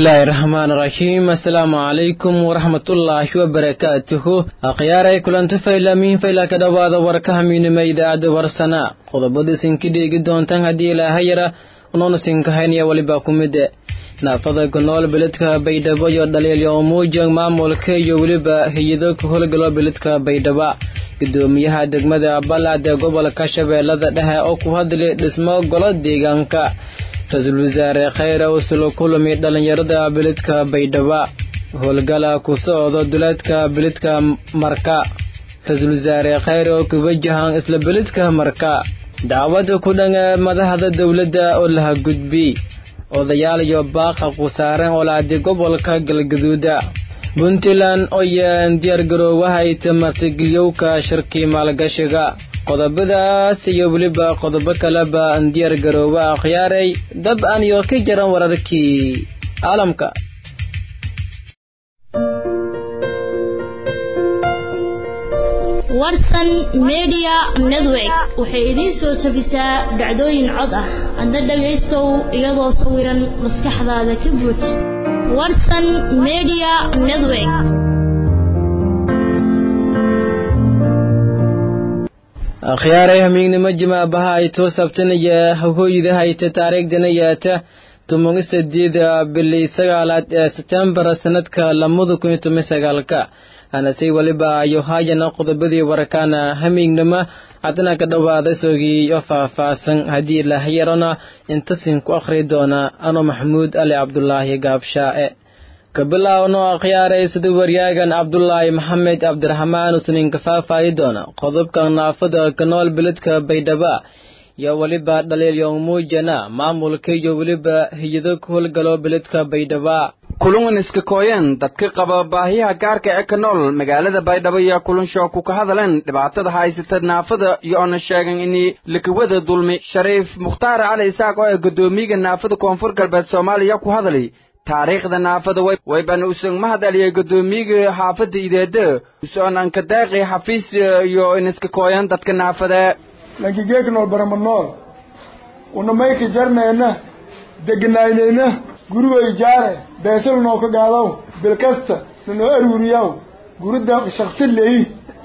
bismillaahi raxmaani raxiim assalaamu calaykum waraxmatullaahi wabarakaatuhu akhyaaray kulanti faylamiin fayla ka dhowaada warka hamiinima idaacadda warsana qodobada sinki dheegi doontaan haddii ilaaha yara unoona sinkahaynaya weliba ku mide naafada ku nool beledka baydhabo iyo dhaliilyo umuujang maamulka iyo weliba hay-ado ku howlgalo beledka baydhaba gudoomiyaha degmada balcad ee gobolka shabeellada dhexe oo ku hadlay dhismo golo deegaanka ra-iisul wasaare khayre usulo kulami dhallinyarada beledka baydhaba howlgala ku socdo duleedka beledka marka ra-iisul wasaare khayre oo ku wajahan isla beledka marka dacwada ku dhan ee madaxda dowladda oo laha gudbi odayaal iyo baaqa ku saaran olaadi gobolka galgaduuda puntland oyaan diyaargaroowaha ay tamartigeliyowka shirkii maalgashiga qodobadaas iyo weliba qodobo kaleba diyaargaroowa akhyaaray dab aan iyo ka jaran wararkii caalamka warsan media network waxay idiin soo tabisaa dhacdooyin cod ah adna dhagaystow iyadoo sawiran maskaxdaada ka buuj warsan media network akhyaaray hamiignimo jimaabaha ay too sabtanaya hooyda hayta taariikhdana yaata tumogi sideeda bilii sagaalaad ee setembar sanadka lamada kun iyo toban sagaalka anasay weliba ayo haayana qodobadii warkaana hamiignimo haddana ka dhowaada sogii oo faah-faahsan haddii ilaahayarona intasin ku akhri doona ano maxamuud ali cabdulaahi gaabshaa'e kabilaawno akhyaaray sida waryaagan cabdulaahi maxamed cabdiraxmaan usninka faahfaahi doona qodobka naafada ka nool beledka baydhaba iyo weliba dhaliilyo muujana maamulka iyo weliba hay-ado ku howlgalo beledka baydhaba kulungan iska kooyeen dadka qaba baahiyaha gaarka ee ka nool magaalada baydhabo iyo kulansho ku ka hadleen dhibaatada haysata naafada iyo oona sheegan in lakawada dulmi shariif mukhtaar cali isaaq oo ee guddoomiyaga naafada koonfur galbeed soomaaliya ku hadlay taariikhda naafada waybana usan mahadaliyay guddoomiyaga xaafadda ideeda usoon anka daaqi xafiis iyo in iska kooyan dadka naafada lankigeeknool baramanool unamayka jarnayna deganaynayna gurigay jaare beesal noo ka gaadaw bilkasta nanoo aruuriyaw gurida shaksi leyi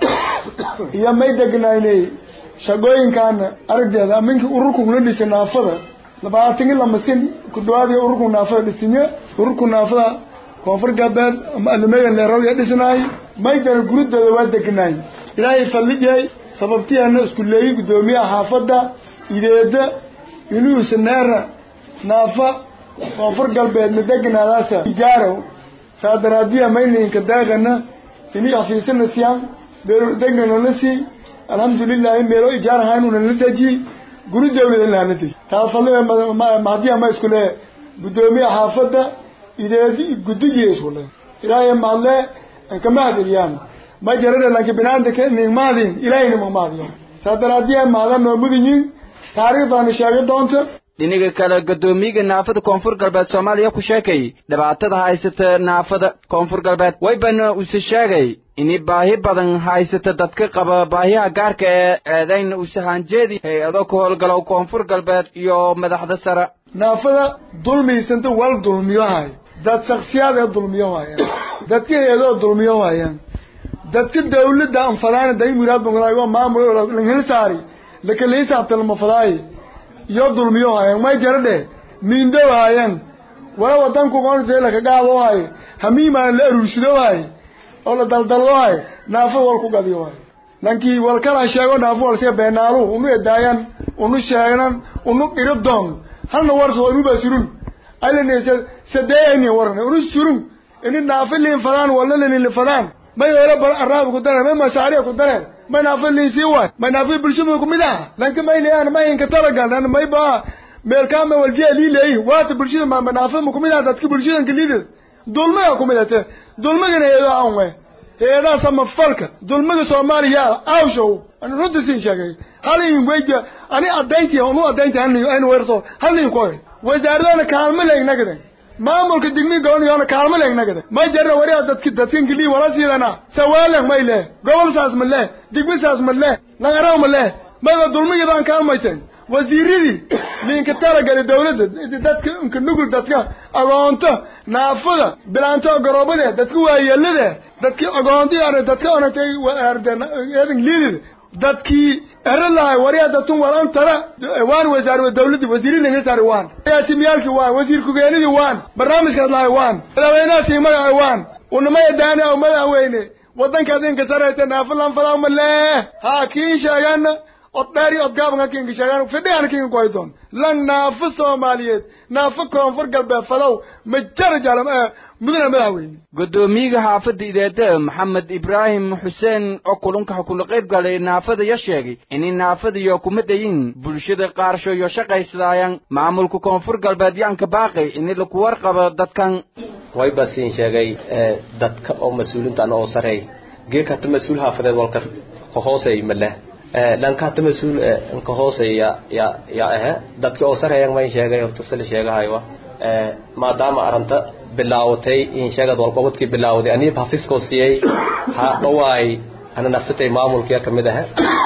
iyo may deganaynay shaqooyinkaana aragdeeda aminkii ururkuna dhisa naafada labaatani lamasin ku dhawaad ururku naafada dhisinye ururku naafada koonfur galbeed ama alimegan leerawya dhisnaay maydana guridooda waa degnaay ilaahay falliyay sababtiyaana isku leeyi guddoomiyaha xaafadda ideeda inuusa neera naafa koonfur galbeedna degnaadaasa ijaaraw saa daraadiya mayninka daaqana ini xafiisana siyaan meelo degnanana sii alxamdulilahi meelo ijaar ahaynuna la deji guri dawlada lahana deji taafalada mahadiya ma isku le guddoomiya xaafadda ideedi gudigiya isku le ilaahay mahadle anka mahadiliyaan ma jarada lanka binaanta ning mahadin ilaahayna ma mahadiyan saa daraadiya mahada noo mudinyin taariikhdaana sheega doonta dhinaga kale guddoomiyaga naafada koonfur galbeed soomaaliya ku sheekay dhibaatada haysata naafada koonfur galbeed waybana use sheegay ini baahi badan haysata dadka qaba baahiyaha gaarka ee eedayna usahaanjeedi hay-ado ka howlgalow koonfur galbeed iyo madaxda sare naafada dulmiysanta wal dulmiyo hayo dad shaksiyaad ee dulmiyo haayaan dadka hay-adoo dulmiyo haayaan dadka dawladda anfadaana day muraad bangalaay maamul langhel saari lakala hisaabtalama fadaaye iyo dulmiyo haayeen may jaradhe miindow haayeen wala wadanku qoonse laka gaado haaye hamiimaan la aruursido haaye oo la daldaldo haaye naafo wal ku gadiyo haaye lankii wal kala sheego naafo wal see beenaalu unu edaayan unu sheegnan unu iridon halna warso unu basurun aylanese sadeeyani warne unu surun ini naafo liin fadaan wala lin fadaan may hore bal araab ku dareen may mashaariic ku dareen may naafo liin sii waay may naafo bulshada ku mid ah lanka may leeyaan may inka talagal may ba meel kaama waljiya liileey waata bulshada ma naafo ku mid ah dadka bulshada kaliida dulmaga ku mid ah dulmaga heedo aan way heedaa sama falka dulmaga Soomaaliya awshow aan runtii siin sheegay hal in weyda ani adayntii anu adayntii aan aan weerso hal in koy wasaaradana kaalmo leeynagada maamulka digni gooniyoona kaalmo leegnagada ma jarna wariya dadki dadkin gili wala siidana sawaalan may le gobol saas ma le digmi saas ma le langaraw ma le ma dulmigidaan kaalmayteen wasiiradii ninka talagali dawladda dadka inka nugul dadka agoonto naafada bilaanto garoobade dadka waayeelade dadki agoonto yani dadka onatay eedan liidida dadkii ero lahay wariya datun war an tara waan wasaar dawladdi wasiiradii nga saari waan yaasimiyaalkii waan wasiir ku-geenidii waan barnaamijkaas lahay waan madaxweynahaasii magaca waan unamaya daani aw madaxweyne waddankaad inka saraysa naafalan falaama lee haa kiin sheegana od dheer iyo odgaabanka kinka sheegaan fidhigan kinka koydoon lan naafo soomaaliyeed naafo koonfur galbeed falow ma jara jalam mudana madaxweyne guddoomiyaha xaafadda ideede maxamed ibraahim xuseen oo kulunka kula qayb galay naafada ya sheegay inay naafadayo kuma dayin bulshada qaarsho iyo shaqaysadaayaan maamulka koonfur galbeed yaanka baaqay ini laku warqabo dadkan way basiin sheegay dadka oo mas-uulintan oo sareey geeka hata mas-uul xaafadeed walka kahoosay maleh dhanka hata mas-uul nka hoosay ya ya ya ahe dadki oo sareeyan mayn sheegay horta sila sheegahaywa maadaama aranta bilaawatay in sheegad walqobadkii bilaawday aniib hafiskoo siiyey ha dhawaay ana nafsatay maamulkiya kamid ahe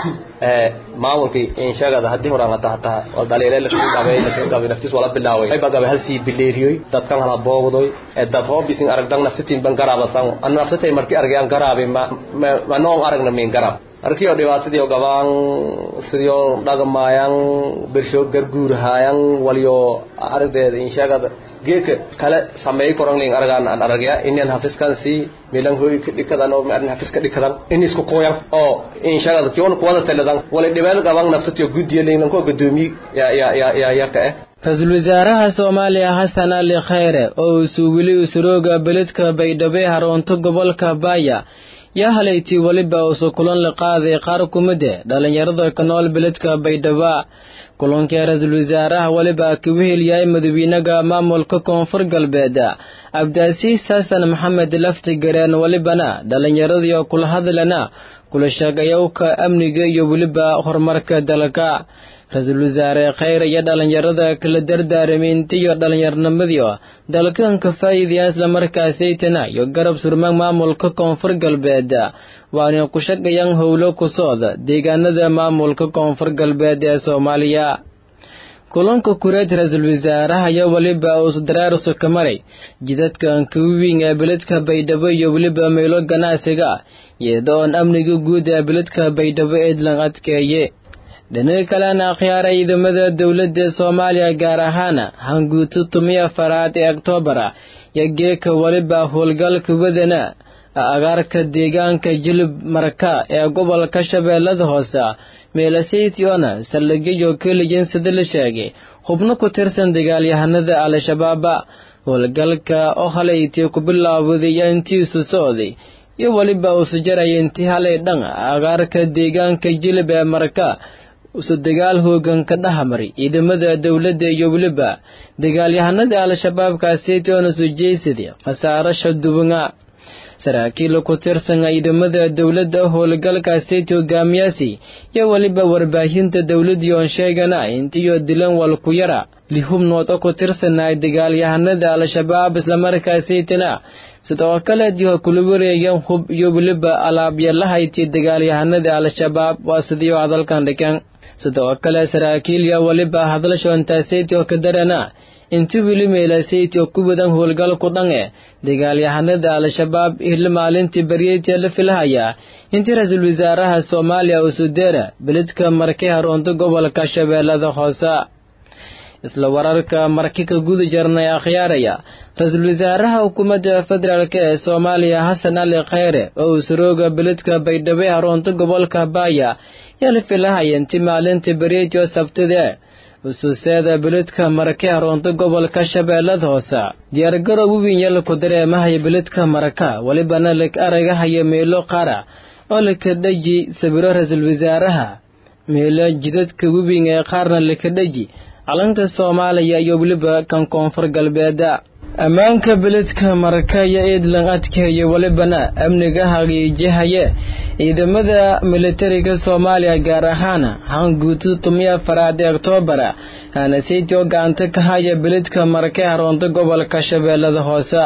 maamulkii in sheegada haddii horaan hata hataa wal dhaliile lakagabay lakagabay naftis wala bilaaway ayba gabay halsii bileeriyoy dadkan hala boogdoy dad hoobisin aragdan nafsatiin ban garaabasan ana nafsatay markii argayaan garaabay ma ma noom aragna min garaab markii oo dhibaatadii gabaan sidii dhagamaayaan bersho garguurahaayan waliyo aragdeeda in sheegada geedka kale sameey koranling aragaan aan aragaya inaan hafiskan si milan hoy ka dhikadan oo aan hafiska dhikadan in isku qooyan oo in shaqada kiyon kuwada taladan wala dhibeel gaban naftatiyo gudiyeen ko gudoomi ya ya ya ya ya ka ra-iisul wasaaraha soomaaliya xasan ali khayre oo uu suugilay usurooga beledka baydhabo haroonto gobolka baaya yaa halaytii weliba uusu kulan la qaaday qaar kumide dhallinyarada ka nool beledka baydhaba kulankii ra-iisul wasaaraha weliba ka wehelyahay madawiinaga maamulka koonfur galbeed cabdiasiis xasan maxamed lafti gareen welibana dhallinyaradii oo kula hadlana kula sheegayowka amniga iyo weliba horumarka dalka ra-iisul wasaare khayr iyo dhallinyarada kala dardaaramiinta iyo dhallinyarnimadii dalkan ka faa'iidaya islamarkaasaytana iyo garab surmaag maamulka koonfur galbeed waana ku shaqayaan howlo ku socda deegaanada maamulka koonfur galbeed ee soomaaliya kulanka kureed ra-iisul wasaaraha iyo weliba uus daraarusu ka maray jidadka ankawiwing ee beledka baydhabo iyo weliba meelo ganacsiga iyada oon amniga guud ee beledka baydhabo eedlan adkeeye dhinaga kalena akhyaara ciidamada dowladda soomaaliya gaar ahaana hanguuto tumiya faraad ee oktobara iyo geeka weliba howlgalka wadana agaarka deegaanka jilib marka ee gobolka shabeellada hoose meelasaytiona saldhigyo keliyan sida la sheegay xubno ku tirsan dagaalyahanada al-shabaaba howlgalka oo halaytii ku bilaawday intiisu socday iyo weliba uusu jaraya intii halay dhan agaarka deegaanka jilib ee marka usu dagaal hoogan ka dhahamari ciidamada dowladda iyo weliba dagaalyahanada al-shabaabkaaseytoona sujeysadii khasaaro shaduwanga saraakiil ku tirsan ciidamada dowladda howlgalkaaseyt hogaamiyaasi iyo weliba warbaahinta dowladii oon sheegana intiyo dilan walku yara lihubnood oo ku tirsanay dagaalyahanada al-shabaab islamarkaaseytana sidoo kale diho kula wareegan hub iyo weliba alaabyalahayti dagaalyahanada al-shabaab waa sidiio hadalkan dhigan sidoo kale saraakiil iyo weliba hadalshoontaaseyt oo ka darana inti weli meelasayti oo ku wadan howlgalku dhan e dagaalyahanada al-shabaab hil maalintii baryeyta la filahaya intii ra-iisul wasaaraha soomaaliya usudeera beledka markay haroonto gobolka shabeellada hoose isla wararka marki ka guda jarnay akhyaaraya ra-iisul wasaaraha xukuumadda federaalk ee soomaaliya xasan ali khayre oo uu surooga beledka baydhabo ee haroonto gobolka baaya yaa la filahaya intii maalintii baryeytio sabtide usuuseeda beledka marake haroonto gobolka shabeellada hoose diyaargarow wiwinyal ku dareemahaya beledka maraka welibana lag aragahaya meelo qara oo lakadhaji sawiro ra-iisul wasaaraha meelo jidadka wiwing ee qaarna lakadhaji calanka soomaaliya iyo weliba kan koonfur galbeeda ammaanka beledka maraka iyo eedlan adkeeya welibana amniga hagiijihaye ciidamada militariga soomaaliya gaar ahaan hanguuto tumiya faraad ee oktobara hanaseytoo gacanta ka haya beledka marake haroonto gobolka shabeellada hoose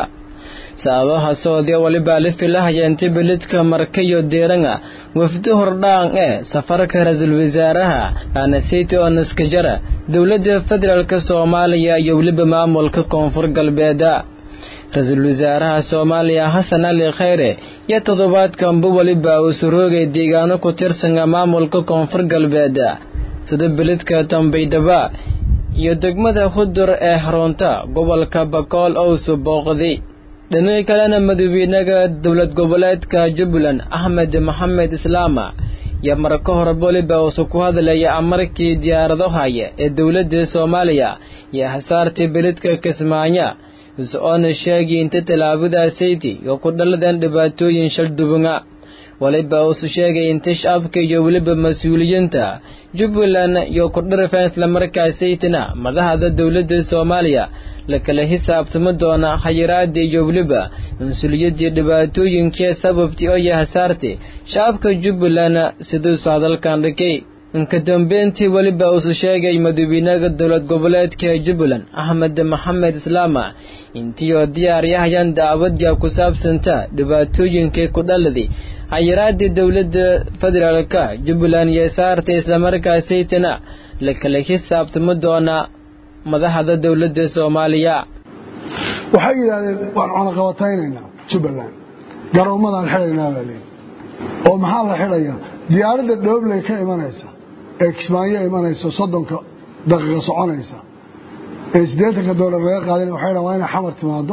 sababaha soodya walibaa la filahayeenta belidka markayo deeranga wafdi hordhaan ee safarka ra-iisul wasaaraha anasiti onaskajara dowladda federaalk soomaaliya iyo weliba maamulka koonfur galbeeda ra-iisul wasaaraha soomaaliya xasan cali khayre iyo toddobaadkanba weliba uu suroogay deegaano ku tirsanga maamulka koonfur galbeed sida belidka dambaydhaba iyo degmada hudur ee xarunta gobolka bakool owsu booqday dhinaca kalena madaxweynaha dowlad goboleedka jubbaland axmed maxamed islaama iyo marka hore weliba uusu ku hadlaya amarkii diyaarado haya ee dowladda soomaaliya iyo hasaartii belidka kismaayo is-oona sheegay inta tallaabadaasaydi iyo ku dhaladeen dhibaatooyin shaldubanga waliba uusu sheegay inta shacabka iyo weliba mas-uuliyiinta jubbaland iyo kudhirifeen islamarkaasaytina madaxda dowladda soomaaliya la kala xisaabtami doona khayiraadii iyo weliba mas-uuliyaddii dhibaatooyinkii sababtii oo yaha saartay shacabka jubbaland siduusu hadalkan dhigay inka dambeyntii weliba uusu sheegay madaxweynaha dowlad goboleedka jubbaland axmed maxamed islaama intii oo diyaaryahayaan dacwadya ku saabsanta dhibaatooyinkii ku dhaladay xayiraadii dowladda federaalka jubbaland iyo saartay islamarkaasaytana la kala xisaabtami doona madaxda dowladda soomaaliya waxay yidhahdeen waan cunaqabataynaynaa jubbaland garoomadaan xidhaynaa baa leeyi oo maxaa la xidhayaa diyaaradda dhoobley ka imanaysa ee kismaayo imanaysa soddonka daqiiqa soconaysa ee siddeetanka doolar laga qaadana waxay dhahan waa inay xamar timaado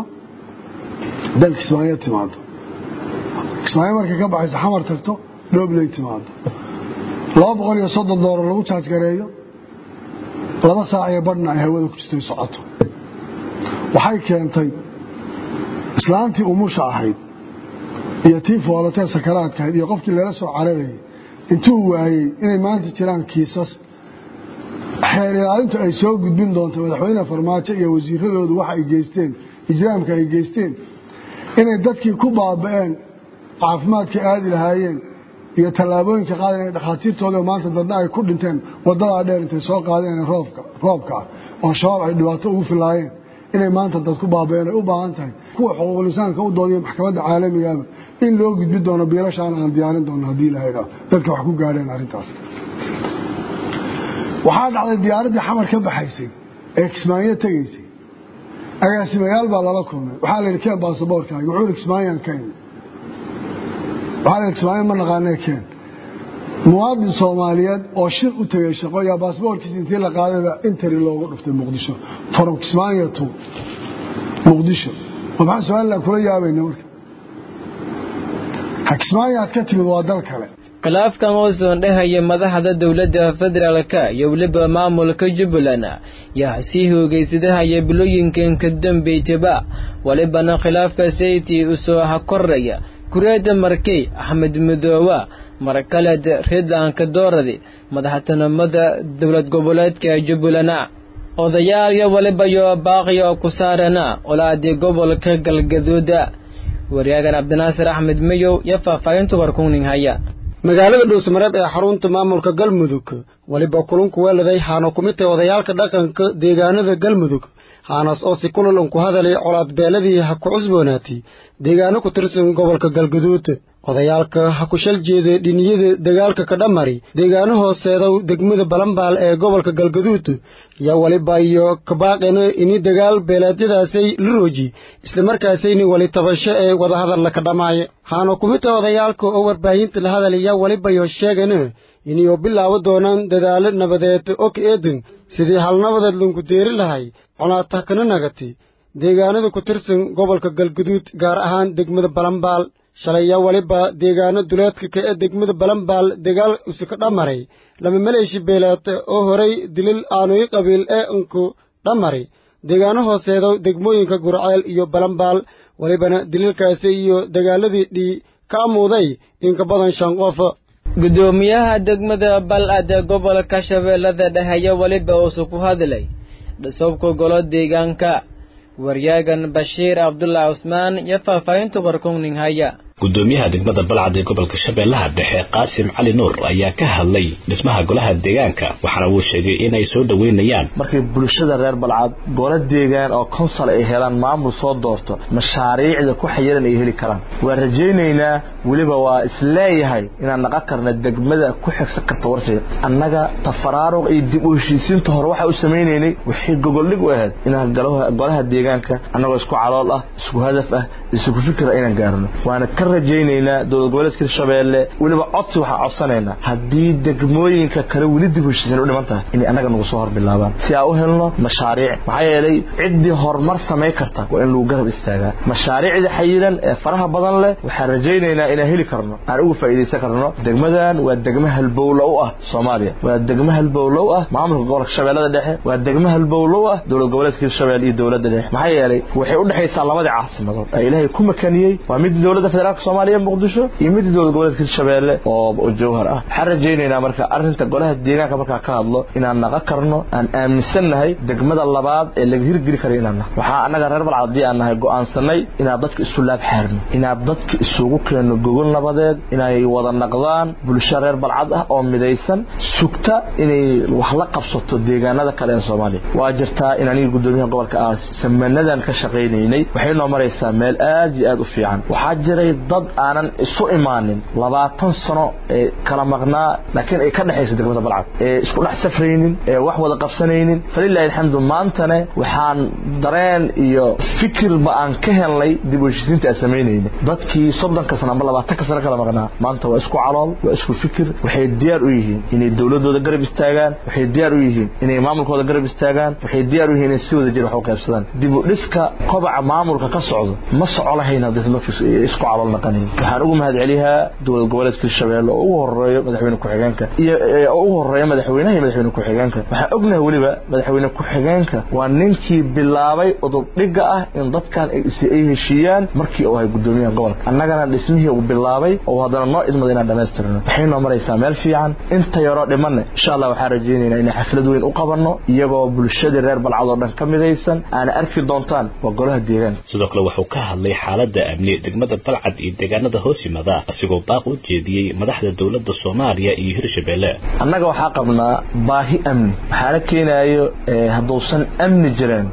dal kismaayo timaado kismaayo markay ka baxayso xamar tagto dhoobley timaado laba boqol iyo soddon doolar lagu jaajgareeyo laba saac iyo badhna ay hawada ku jirtay socoto waxay keentay islaantii umusha ahayd iyo tii foolatee sakaraadka ahayd iyo qofkii lala soo cararayay intuu waayey inay maanta jiraan kiisas xeer ilaalintu ay soo gudbin doonto madaxweyne farmaajo iyo wasiiradoodu waxa ay geysteen ijraamka ay geysteen inay dadkii ku baaba'een caafimaadka aadi lahaayeen iyo tallaabooyinka qaada inay dhakhaatiirtooda maanta dadna ay ku dhinteen wadadaa dheer intay soo qaadeen roobka ah oo shabaab ay dhibaato ugu filaayeen inay maanta dad ku baaba'een ay u baahan tahay kuwa xuquuqlisaanka u doodiya maxkamadda caalamigaaba in loo gudbi doono biilashaan aan diyaarin doono haddii la idhaa dadka wax ku gaadheen arrintaas waxaa dhacday diyaaraddii xamar ka baxaysay ee kismaayo tegaysay agaasimayaal baa lala kulmay waxaa la yidhi keen baasaboorkaaga wuxuu yidhi kismaayaan keen waxaa la yidhi kismaayo ma naqaanee keen muwaadin soomaaliyeed oo shir u tegay shaqo yaa baasaboorkiisa intii la qaadayba interi loogu dhuftay muqdisho from kismaayo to muqdisho oo maxaa somalilan kula yaabayna marka ha kismaayo aad ka timid waa dal kale khilaafkan oo soondhehaya madaxda dowladda federaalka iyo weliba maamulka jubbaland yaa sii hoogaysadahaya bilooyinkan ka dambaytaba walibana khilaafka sayti usoo hakoraya kureeda markey axmed midoowa markaled redlanka dooradi madaxtinimada dowlad goboleedka jubbaland odayaal iyo waliba yo baaqiya oo ku saarana olaadii gobolka galgaduuda wariyaagan cabdinaasir axmed mayow iyo faahfaahinta warkuning haya magaalada dhuusamareeb ee xarunta maamulka galmudug weliba kulunku weeladay haana ku mid tahay odayaalka dhaqanka deegaanada galmudug haanaas oo si kulalan ku hadalay colaad beeladii ha ku cusboonaatay deegaano ku tirsan gobolka galgaduud odayaalka ha ku shal jeeda dhiniyada dagaalka ka dhamari deegaano hooseedow degmada balambaal ee gobolka galgaduud yaa weliba iyo kabaaqena ini dagaal beelaadyadaasay la rooji islamarkaasayni weli tabasho ee wadahadalla ka dhammaaya haana ku mid tahay odayaalka oo warbaahinta la hadalaya welibayo sheegana inayoo bilaabo doonaan dadaalo nabadeed oo ka eedan sidii halnabadeed lanku deeri lahay conaata kana nagati deegaanada ku tirsan gobolka galguduud gaar ahaan degmada balambaal shalaya weliba deegaano duleedka ka ee degmada balambaal dagaal use ka dhammaray lama maleeshi beelaata oo horay dilil aanuy qabiil ee unku dhammaray deegaano hooseedow degmooyinka gurceel iyo balambaal welibana dililkaasi iyo dagaaladii dhii ka amuuday inka badan shan qof gudoomiyaha degmada bal-ad ee gobolka shabeellada dhexe weliba uusu ku hadlay dhisobka golo deegaanka waryaagan bashiir cabdullah cusmaan iyo faahfaahinta warkungning haya gudoomiyaha degmada balcad ee gobolka shabeellaha dhexe qaasim cali nuur ayaa ka hadlay dhismaha golaha deegaanka waxaana uu sheegay inay soo dhoweynayaan markay bulshada reer balcad golo deegaan oo konsal ay helaan maamul soo doorto mashaariicda ku xayiran ay heli karaan waan rajaynaynaa weliba waa isleeyahay inaan naqon karna degmada ku xigsan karta warshiga annaga tafaraaruq iyo dib u heshiisiinta hore waxa u samaynaynay waxay gogoldhig u ahayd inaan golaha deegaanka annagoo isku calool ah isku hadaf ah isku fikir inaan gaarno waana ka rajaynaynaa dowlad goboleedka hirshabeelle weliba codsi waxaan codsanaynaa haddii degmooyinka kale weli dib u heshiisiin u dhiman tahay inay annaga nagu soo hor bilaabaan si aan u helno mashaariic maxaa yeelay ciddii horumar samay karta waa in lagu garab istaagaa mashaariicda xayiran ee faraha badan leh waxaan rajaynaynaa inaan heli karno aan uga faa'iidaysan karno degmadan waa degmo halbowlo u ah soomaaliya waa degmo halbowlo u ah maamulka gobolka shabeellada dhexe waa degmo halbowlo u ah dowlad goboleedka hirshabelle iyo dowladda dhexe maxaa yeelay waxay u dhexaysaa labadii caasimadood ee ilaahay ku makaniyey waa midii dowladda federaalka soomaaliya muqdisho iyo midii dowlad goboleedka hirshabelle oo jawhar ah waxaan rajaynaynaa marka arrinta golaha deegaanka markaa ka hadlo inaan naqa karno aan aaminsannahay degmada labaad ee laga hirgeli kara inaan nahay waxaa annaga reer balcad haddii aan nahay go'aansanay inaan dadka isu laab xaarno inaan dadka isugu keenno gogol nabadeed inay wada naqdaan bulsho reer balcad ah oo midaysan sugta inay wax la qabsato deegaanada kale ee soomaaliya waa jirtaa in aniga guddoomiyaha gobolka ah samanadan ka shaqaynaynay waxay noo maraysaa meel aad iyo aad u fiican waxaa jiray dad aanan isu imaanin labaatan sano ee kala maqnaa laakiin ay ka dhexaysa degmada balcad ee isku dhex safraynin ee wax wada qabsanaynin falilahi alxamdu maantane waxaan dareen iyo fikirba aan ka helnay dib u heshiisiinta aan samaynayna dadkii soddonka sano amba labaatanka sano kala maqnaa maanta waa isku calool waa isku fikir waxay diyaar u yihiin inay dowladooda garab istaagaan waxay diyaar u yihiin inay maamulkooda garab istaagaan waxay diyaar u yihiin inay si wada jir wax u qaybsadaan dib u dhiska kobaca maamulka ka socdo ma soco lahayn haddii dadku isku calool naqanayn waxaan ugu mahadceliyaa dowlad goboleedka hirshabeelle oo ugu horeeyo madaxweyne ku-xigeenka iyo oo ugu horeeya madaxweynaha iyo madaxweyne ku-xigeenka waxaan ognahay weliba madaxweyne ku-xigeenka waa ninkii bilaabay udubdhiga ah in dadkan ay heshiiyaan markii uu ahay gudoomiyaha gobolka annagana dhismihii uu bilaabay oo haddana noo idmada inaan dhammaystirno waxay noo maraysaa meel fiican inta yaroo dhimanne insha allah waxaan rajaynaynaa inay xaflad weyn u qabanno iyagoo bulshadii reer balcad oo dhan ka midaysan aana arki doontaan waa golaha deegaanka sidoo kale wuxuu ka hadlay xaaladda amni degmada balcad iyo deegaanada hoos yimada asigoo baaq u jeediyey madaxda dowladda soomaaliya iyo hirshabeelle annaga waxaa qabnaa baahi amni waxaana keenaayo hadduusan amni jirin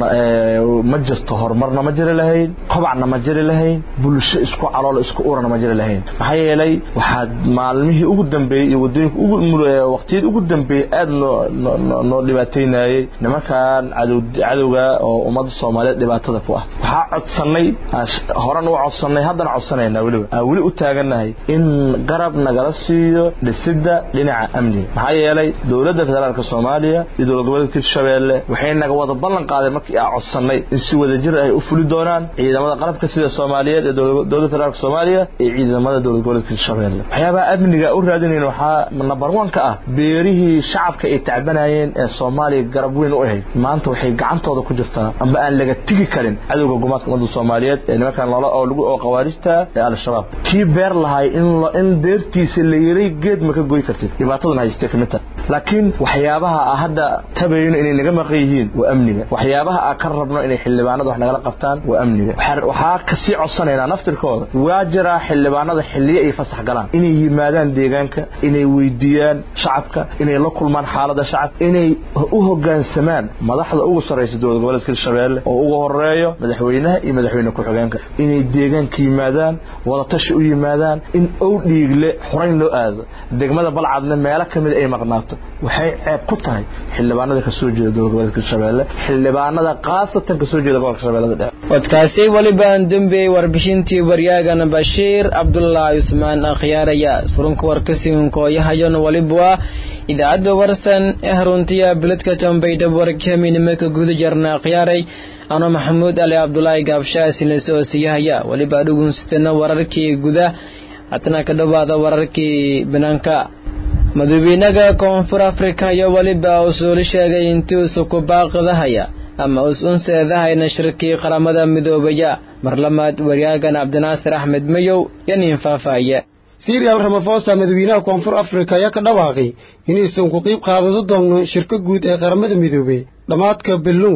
ma jirto horumarna ma jiri lahayn kobacna ma jiri lahayn bulsho isku calool isku urana ma jiri lahayn maxaa yeelay waxaa maalmihii ugu dambeeyey iyo wadooyinka waqtiyadii ugu dambeeyey aada noo noo dhibaataynayey nimankan cadowga oo ummadda soomaaliyeed dhibaatada ku ah waxaa codsannay horan u codsannay haddana codsanaynaa weliba aan weli u taagannahay in garab nagala siiyo dhisidda dhinaca amniga maxaa yeelay dowladda federaalka soomaaliya iyo dowlad goboleedka hirshabeelle waxay naga wada ballan qaadeen markii aan codsannay in si wadajir ay u fuli doonaan ciidamada qalabka sida soomaaliyeed ee dowladda federaalka soomaaliya iyo ciidamada dowlad goboleedka hirshabeelle waxyaabaha amniga u raadinayn waxaa number one ka ah beerihii shacabka ay tacbanayeen ee soomaaliya garab weyn u ahayd maanta waxay gacantooda ku jirtaa amba aan laga tigi karin cadowga gumaadka ummadda soomaaliyeed ee nimankan loola oo lagu oo khawaarijta ee al-shabaab kii beer lahay in in beertiisa la yiray geed ma ka goy kartid dhibaatadan haystee ka mid tahay laakiin waxyaabaha a hadda tabayno inay naga maqan yihiin waa amniga waxyaabaha a ka rabno inay xildhibaanada wax nagala qabtaan waa amniga waxaa kasii codsanaynaa naftirkooda waa jiraa xildhibaanada xilliyo ay fasax galaan inay yimaadaan deegaanka inay weydiiyaan shacabka inay la kulmaan xaalada shacabka inay u hogaansamaan madaxda ugu sarraysa dowlad goboleedka hirshabeelle oo ugu horeeyo madaxweynaha iyo madaxweyne ku-xigeenka inay deegaanka yimaadaan wadatashi u yimaadaan in ow dhiigle xurayn loo aado degmada balcadna meelo ka mid ay maqnaato waxay ceeb ku tahay xildhibaanada kasoo jeeda dowlad goboleedka hirshabeelle xildhibaanada khaasatan kasoo jeeda gobolka shabeellada dhexe wadkaasi welibaan dembey warbixintii waryaagana bashiir cabdulaahi cusmaan akhyaaraya surunka warkasiinkooyahayon waliba idaacadda warsan ee haruntiya biladka tambaydhab warkaminimaka guda jarna akhyaaray ano maxamuud ali cabdulaahi gaabshaasina soo siiyahaya weliba dhugunsatana wararkii guda hatana ka dhowaada wararkii banaanka madaxweynaha koonfur afrika iyo weliba usuuli sheegay intiisu ku baaqdahaya ama us-unseedahayna shirkii qaramada midoobaya marlamaad waryaagan cabdinaasir axmed mayow yanin faahfaaya sirial ramafosa madaxweynaha koonfur afrika ayaa ka dhawaaqay inaysan ku qiib qaadado doono shirka guud ee qaramada midoobey dhammaadka bellow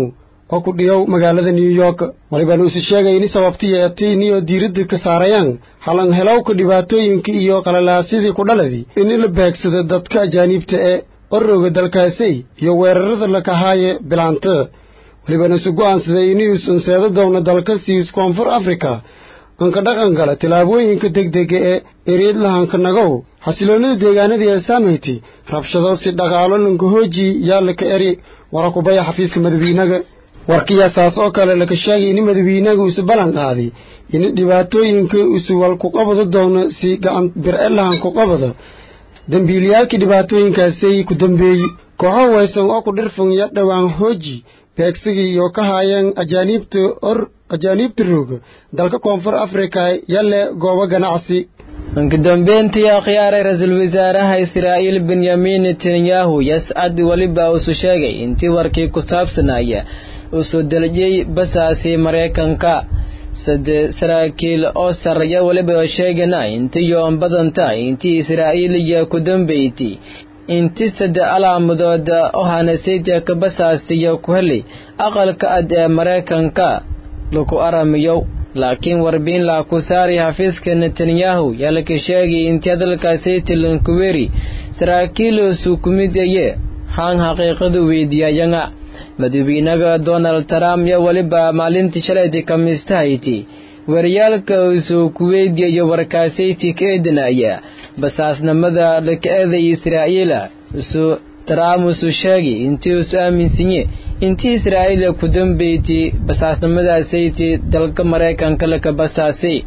oo ku dhiyow magaalada new york walibana usi sheegay ini sababtiya etiiniyo diiradda ka saarayaan halan helowka dhibaatooyinka iyo qalalaasidii ku dhaladii in la beegsado dadka ajaaniibta ee orowga dalkaasay iyo weerarada lakahaaye bilaanta walibana isu go'aansaday inuusan seedo doona dalka siis koonfur afrika anka dhaqan gala tillaabooyinka degdega ee ereedlahanka nagow xasiloonnada deegaanadii ee saamayti rabshado si dhaqaalo lanka hooji yaa laka eri wara kubaya xafiiska madawiinaga warkiyaasaas oo kale laka sheegay ini madawiinaga isu ballan qaaday ini dhibaatooyinka isuwal ku qabado doono si gacan bir-e lahan ku qabado dembiilayaalkii dhibaatooyinkaasay ku dambeeyey kooxo waysan oo ku dhirfan ya dhowaan hooji beegsigii iyo ka haayeen ajaaniibta or ajaaniibta rooga dalka koonfur afrika yalle goobo ganacsi ugu dambeyntii akhyaaray ra-iisul wasaaraha israa'iil benyamin netanyahu yascad weliba uusu sheegay intii warkii ku saabsanaya uu soo deljiyey basaasi maraykanka sade saraakiil oo sarreeya weliba oo sheegana intii yoon badan tahay intii israa'iil iyo ku dambeyti inti sade alaamudood oo hanasayta ka basaastiyo ku helay aqalka ad ee maraykanka lagu aramiyo laakiin warbiin laa ku saari xafiiska netanyahu yaa laka sheegay intii hadalkaasayta lankuweri saraakiil sukumid aye haan xaqiiqadu weydiiyayanga madawiinaga donald trump yo weliba maalintii shalayta kamistahayti waryaalka usoo ku weydiyayo warkaasayti ka eedanaya basaasnimada laka eeday israa'iila usu trump usu sheegay intii usu aaminsanye intii israa'iila ku dambeyti basaasnimadaasaytii dalka maraykanka laka basaasay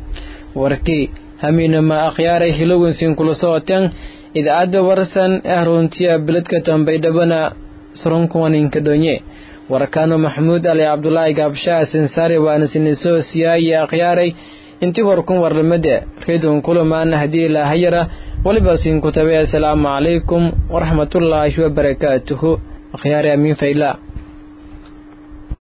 warkii hamiinama akhyaaray hilowinsin kula socoteen idaacadda warsan ee runtiya beledka tambaydhabana surunkuwaninka dhonye warkaano maxamuud ali cabdulaahi gaabshaa sinsaari waana sinisoo siyaaye akhyaaray intii warkun warlamada redon kulamaan haddii ilaahayara weliba sinkutabe asalaamu calaykum waraxmatullaahi wabarakaatuhu akhyaari amiin fayla